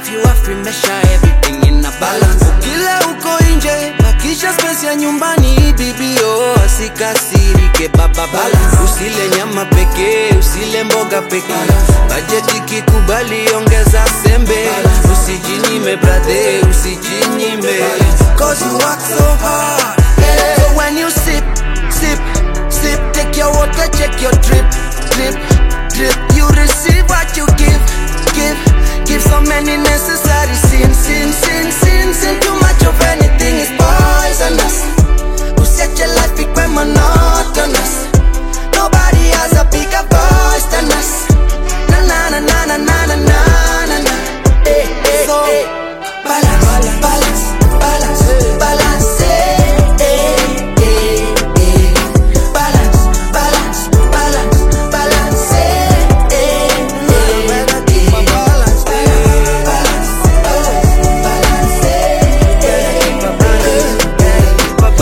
if you have free measure everything in a balance kila uko nje hakisha space ya nyumbani bibio asikasirike baba balance usile nyama pekee usile mboga pekee bajeti kikubali ongeza sembe usijinyime brother usijinyime cause you work so hard yeah. so when you sip sip sip take your water check your drip drip drip you receive what you give give give so many necessary sins sin sin sin sin too much of anything is poisonous usiache life ikwe monotonous nobody has a bigger voice than us na na na na na na na na na na eh, eh, so balance balance balance balance eh, eh, eh, eh. balance balance balance balance eh, eh, eh, eh. balance balance balance eh, eh, eh.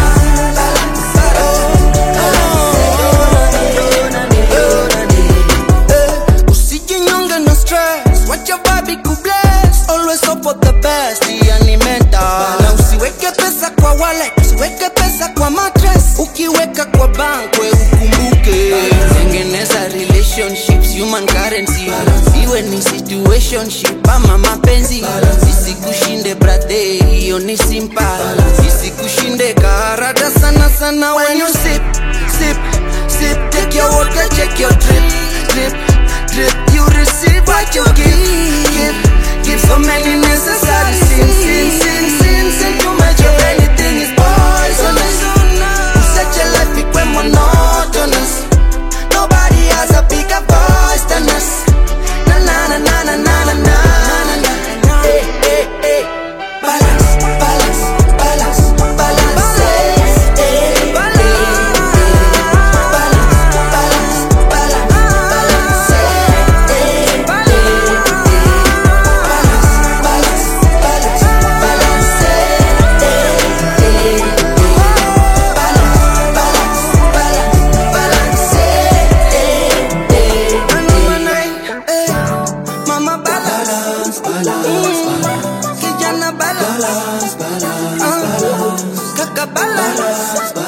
usijinyonge no stress wacha babi kubless always hope for the best yani mental na usiweke pesa kwa wallet usiweke pesa kwa mattress ukiweka kwa bank we ukumbuke tengeneza relationships human currency iwe ni situationship ama mapenzi isikushinde brother hiyo ni simple isikushinde karada sana sana when you sip sip sip take your water check your drip drip drip you receive what you give give give so many necessary sins sin sin sin sin too much of anything is poisonous such a life ikwe monotonous nobody has a bigger voice than us na na na na na na na na na na eh eh eh balance balance balance balance eh eh eh balance balance balance balance eh eh eh balance balance balance balance eh eh eh balance balance balance balance eh eh eh mama balance balance kijana balance balance kaka balance